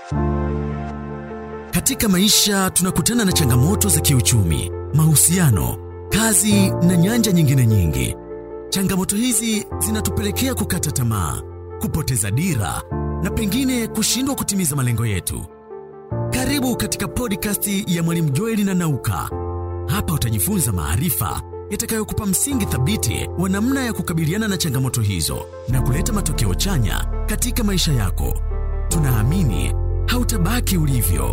Katika maisha tunakutana na changamoto za kiuchumi, mahusiano, kazi na nyanja nyingine nyingi. Changamoto hizi zinatupelekea kukata tamaa, kupoteza dira na pengine kushindwa kutimiza malengo yetu. Karibu katika podcast ya Mwalimu Joeli na Nauka. Hapa utajifunza maarifa yatakayokupa msingi thabiti wa namna ya kukabiliana na changamoto hizo na kuleta matokeo chanya katika maisha yako. Tunaamini hautabaki ulivyo.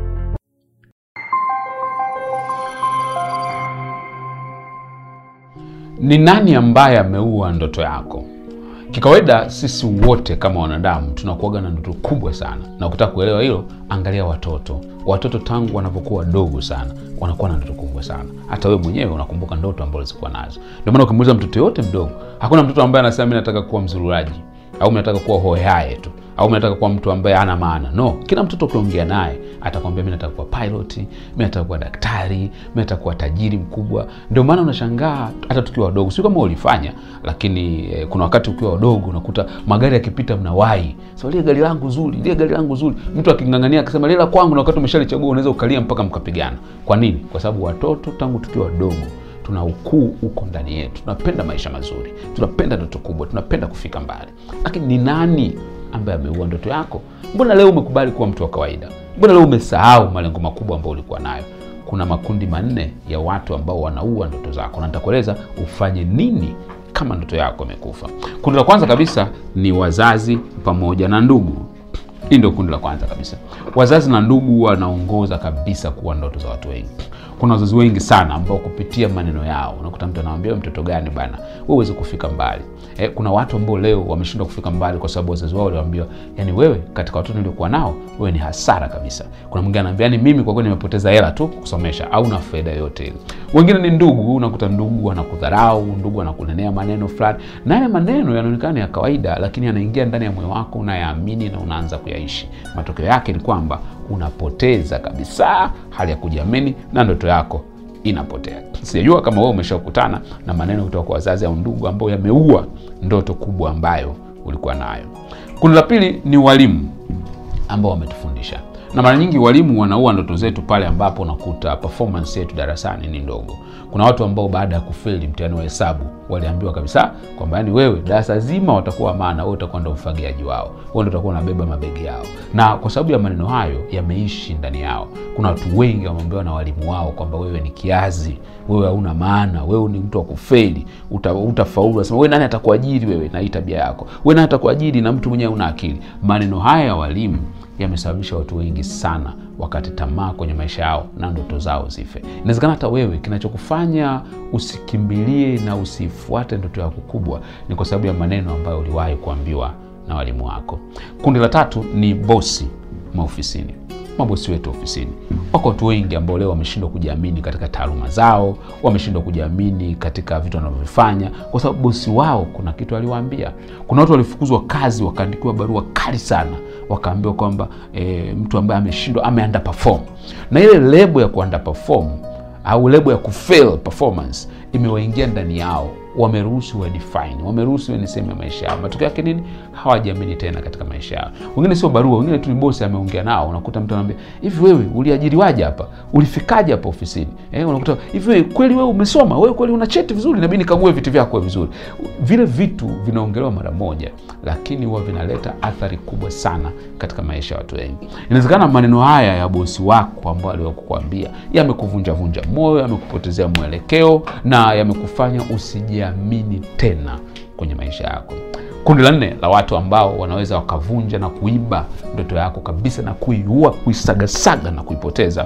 Ni nani ambaye ameua ndoto yako? Kikawaida sisi wote kama wanadamu tunakuwaga na ndoto kubwa sana, na ukitaka kuelewa hilo, angalia watoto. Watoto tangu wanapokuwa wadogo sana wanakuwa na ndoto kubwa sana. Hata wewe mwenyewe unakumbuka ndoto ambazo zilikuwa nazo. Ndio maana ukimuuliza mtoto yote mdogo, hakuna mtoto ambaye anasema mimi nataka kuwa mzururaji au mimi nataka kuwa hohehae tu au mimi nataka kuwa mtu ambaye hana maana. No, kila mtoto ukiongea naye atakwambia mimi nataka kuwa pilot, mimi nataka kuwa daktari, mimi nataka kuwa tajiri mkubwa. Ndio maana unashangaa hata tukiwa wadogo, sio kama ulifanya, lakini eh, kuna wakati ukiwa wadogo unakuta magari yakipita mnawahi. So lile gari langu zuri, lile gari langu zuri. Mtu akingangania akisema lile la kwangu, na wakati umeshalichagua unaweza ukalia mpaka mkapigana. Kwa nini? Kwa sababu watoto tangu tukiwa wadogo tuna ukuu huko ndani yetu, tunapenda maisha mazuri, tunapenda ndoto kubwa, tunapenda kufika mbali. Lakini ni nani ambaye ameua ndoto yako? Mbona leo umekubali kuwa mtu wa kawaida? Mbona leo umesahau malengo makubwa ambayo ulikuwa nayo? Kuna makundi manne ya watu ambao wanaua ndoto zako, na nitakueleza ufanye nini kama ndoto yako imekufa. Kundi la kwanza kabisa ni wazazi pamoja na ndugu. Hii ndio kundi la kwanza kabisa. Wazazi na ndugu wanaongoza kabisa kuwa ndoto za watu wengi. Kuna wazazi wengi sana ambao kupitia maneno yao unakuta mtu anamwambia mtoto gani bana, wewe uweze kufika mbali. Eh, kuna watu ambao leo wameshindwa kufika mbali kwa sababu wazazi wao waliwaambia, yani wewe katika watoto niliokuwa nao wewe ni hasara kabisa. Kuna mwingine anaambia, yani mimi kwa kweli nimepoteza hela tu kusomesha au na faida yote ile. Wengine ni ndugu, unakuta ndugu anakudharau, ndugu anakunenea maneno fulani, na yale maneno yanaonekana ya kawaida, lakini yanaingia ndani ya moyo wako, unayaamini na unaanza kuyaishi. Matokeo yake ni kwamba unapoteza kabisa hali ya kujiamini na ndoto yako inapotea. Sijajua kama wewe umeshakutana na maneno kutoka kwa wazazi au ndugu ambayo yameua ndoto kubwa ambayo ulikuwa nayo. Kundi la pili ni walimu ambao wametufundisha, na mara nyingi walimu wanaua ndoto zetu pale ambapo unakuta performance yetu darasani ni ndogo. Kuna watu ambao baada ya kufeli mtihani wa hesabu waliambiwa kabisa kwamba yani wewe darasa zima watakuwa maana wewe utakuwa ndo mfagiaji wao, wewe ndo utakuwa unabeba mabegi yao, na kwa sababu ya maneno hayo yameishi ndani yao. Kuna watu wengi wameambiwa na walimu wao kwamba wewe ni kiazi, wewe hauna maana, wewe ni mtu wa kufeli, uta, utafaulu. Nasema wewe nani atakuajiri wewe na hii tabia yako, wewe nani atakuajiri na mtu mwenyewe una akili. Maneno haya ya walimu yamesababisha watu wengi sana wakati tamaa kwenye maisha yao na ndoto zao zife. Inawezekana hata wewe kinachokufanya usikimbilie na usifuate ndoto yako kubwa ni kwa sababu ya maneno ambayo uliwahi kuambiwa na walimu wako. Kundi la tatu ni bosi maofisini. Mabosi wetu ofisini, wako watu wengi ambao leo wameshindwa kujiamini katika taaluma zao, wameshindwa kujiamini katika vitu wanavyofanya kwa sababu bosi wao kuna kitu aliwaambia. Kuna watu walifukuzwa kazi, wakaandikiwa barua kali sana, wakaambiwa kwamba e, mtu ambaye ameshindwa ame underperform, na ile lebo ya ku underperform au lebo ya kufail performance imewaingia ndani yao wameruhusu wa define, wameruhusu ni sehemu ya maisha yao. Matokeo yake nini? Hawajiamini tena katika maisha yao. Wengine sio barua, wengine tu ni bosi ameongea nao. Unakuta mtu anaambia hivi, wewe uliajiriwaje hapa? Ulifikaje hapa ofisini? Eh, unakuta hivi, wewe kweli wewe umesoma? Wewe kweli una cheti vizuri? Inabidi nikague vitu vyako vizuri. Vile vitu vinaongelewa mara moja, lakini huwa vinaleta athari kubwa sana katika maisha ya watu wengi. Inawezekana maneno haya ya bosi wako ambao aliyokuambia yamekuvunja vunja moyo, yamekupotezea mwelekeo na yamekufanya usiji amini tena kwenye maisha yako. Kundi la nne la watu ambao wanaweza wakavunja na kuiba ndoto yako kabisa na kuiua, kuisagasaga na kuipoteza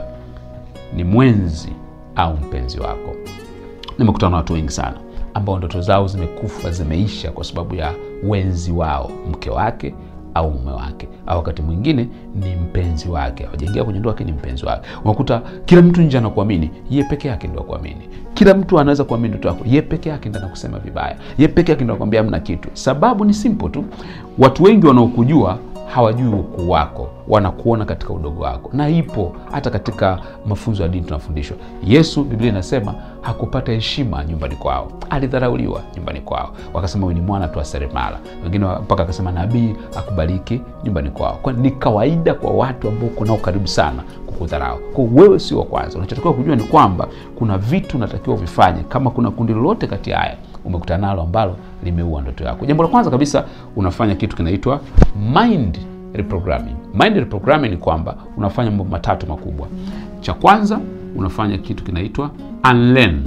ni mwenzi au mpenzi wako. Nimekutana na watu wengi sana ambao ndoto zao zimekufa, zimeisha kwa sababu ya wenzi wao, mke wake au mume wake au wakati mwingine ni mpenzi wake. Hawajaingia kwenye ndoa, lakini ni mpenzi wake. Unakuta kila mtu nje anakuamini, ye peke yake ndo akuamini. Kila mtu anaweza kuamini ndoto yako, ye peke yake ndo anakusema vibaya, ye peke yake ndo anakwambia hamna kitu. Sababu ni simple tu, watu wengi wanaokujua hawajui ukuu wako wanakuona katika udogo wako na ipo hata katika mafunzo ya dini tunafundishwa yesu biblia inasema hakupata heshima nyumbani kwao alidharauliwa nyumbani kwao wakasema huyu ni mwana tu wa seremala wengine mpaka akasema nabii akubariki nyumbani kwao kwa ni kawaida kwa watu ambao uko nao karibu sana kukudharau kwa wewe sio wa kwanza unachotakiwa kujua ni kwamba kuna vitu unatakiwa vifanye kama kuna kundi lolote kati ya haya umekutana nalo ambalo limeua ndoto yako jambo la kwanza kabisa unafanya kitu kinaitwa mind reprogramming mind reprogramming ni kwamba unafanya mambo matatu makubwa cha kwanza unafanya kitu kinaitwa unlearn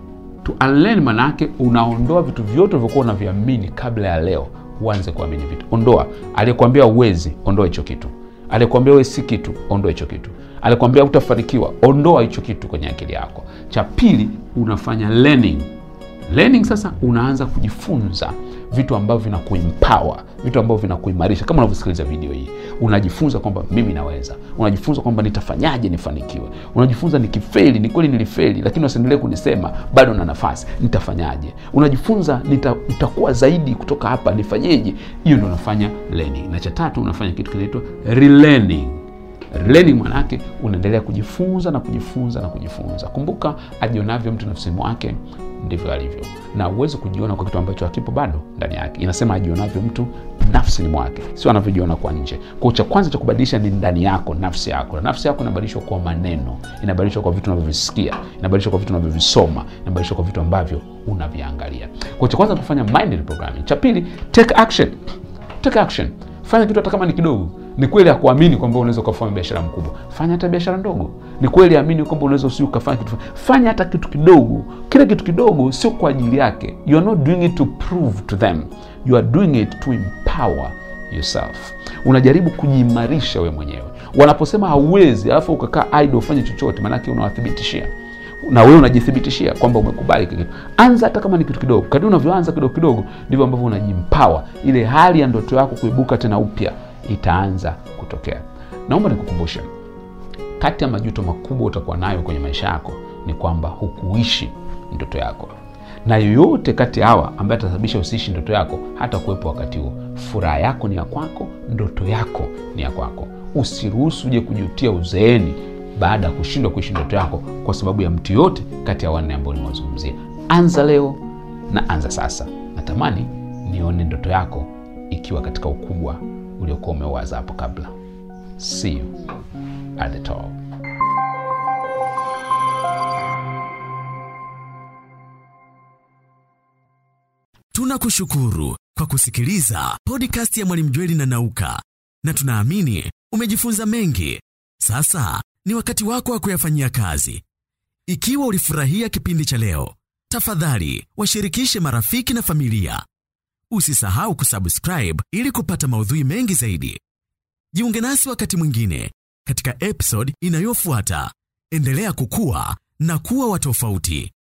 to unlearn manake unaondoa vitu vyote ulivyokuwa unaviamini kabla ya leo uanze kuamini vitu ondoa aliyekuambia uwezi ondoa hicho kitu aliyekuambia wewe si kitu ondoa hicho kitu alikwambia utafanikiwa ondoa hicho kitu kwenye akili yako cha pili unafanya learning learning sasa unaanza kujifunza vitu ambavyo vinakuempower vitu ambavyo vinakuimarisha kama unavyosikiliza video hii unajifunza kwamba mimi naweza unajifunza kwamba nitafanyaje nifanikiwe unajifunza nikifeli ni kweli nilifeli lakini wasiendelee kunisema bado na nafasi nitafanyaje unajifunza nita, nitakuwa zaidi kutoka hapa nifanyeje hiyo ndo unafanya learning na cha tatu unafanya kitu kinaitwa relearning learning manake unaendelea kujifunza na kujifunza na kujifunza kumbuka ajionavyo mtu nafsini mwake ndivyo alivyo na uwezi kujiona kwa kitu ambacho hakipo bado ndani yake inasema ajionavyo mtu nafsini mwake sio anavyojiona kwa nje kwao cha kwanza cha kubadilisha ni ndani yako nafsi yako na nafsi yako inabadilishwa kwa maneno inabadilishwa kwa vitu unavyovisikia inabadilishwa kwa vitu unavyovisoma inabadilishwa kwa vitu ambavyo unaviangalia kwao cha kwanza kufanya mind reprogramming cha pili take action take action fanya kitu hata kama ni kidogo ni kweli akuamini kwamba unaweza ukafanya biashara mkubwa fanya hata biashara ndogo ni kweli amini kwamba unaweza usi ukafanya kitu fanya hata kitu kidogo kile kitu kidogo sio kwa ajili yake you are not doing it to prove to them you are doing it to empower yourself unajaribu kujiimarisha we mwenyewe wanaposema hauwezi alafu ukakaa idle ufanye chochote maanake unawathibitishia na wewe unajithibitishia kwamba umekubali kitu anza hata kama ni kitu kidogo kadri unavyoanza kidogo kidogo ndivyo ambavyo unajimpawa ile hali ya ndoto yako kuibuka tena upya itaanza kutokea naomba nikukumbushe kati ya majuto makubwa utakuwa nayo kwenye maisha yako ni kwamba hukuishi ndoto yako na yoyote kati ya hawa ambaye atasababisha usiishi ndoto yako hata kuwepo wakati huo furaha yako ni ya kwako ndoto yako ni ya kwako usiruhusu uje kujutia uzeeni baada ya kushindwa kuishi ndoto yako kwa sababu ya mtu yote kati ya wanne ambao nimewazungumzia anza leo na anza sasa natamani nione ndoto yako ikiwa katika ukubwa uliokuwa umeuwaza hapo kabla see you at the top Tunakushukuru kwa kusikiliza podcast ya Mwalimu Jweli na Nauka, na tunaamini umejifunza mengi. Sasa ni wakati wako wa kuyafanyia kazi. Ikiwa ulifurahia kipindi cha leo, tafadhali washirikishe marafiki na familia. Usisahau kusubscribe ili kupata maudhui mengi zaidi. Jiunge nasi wakati mwingine katika episode inayofuata. Endelea kukua na kuwa wa tofauti.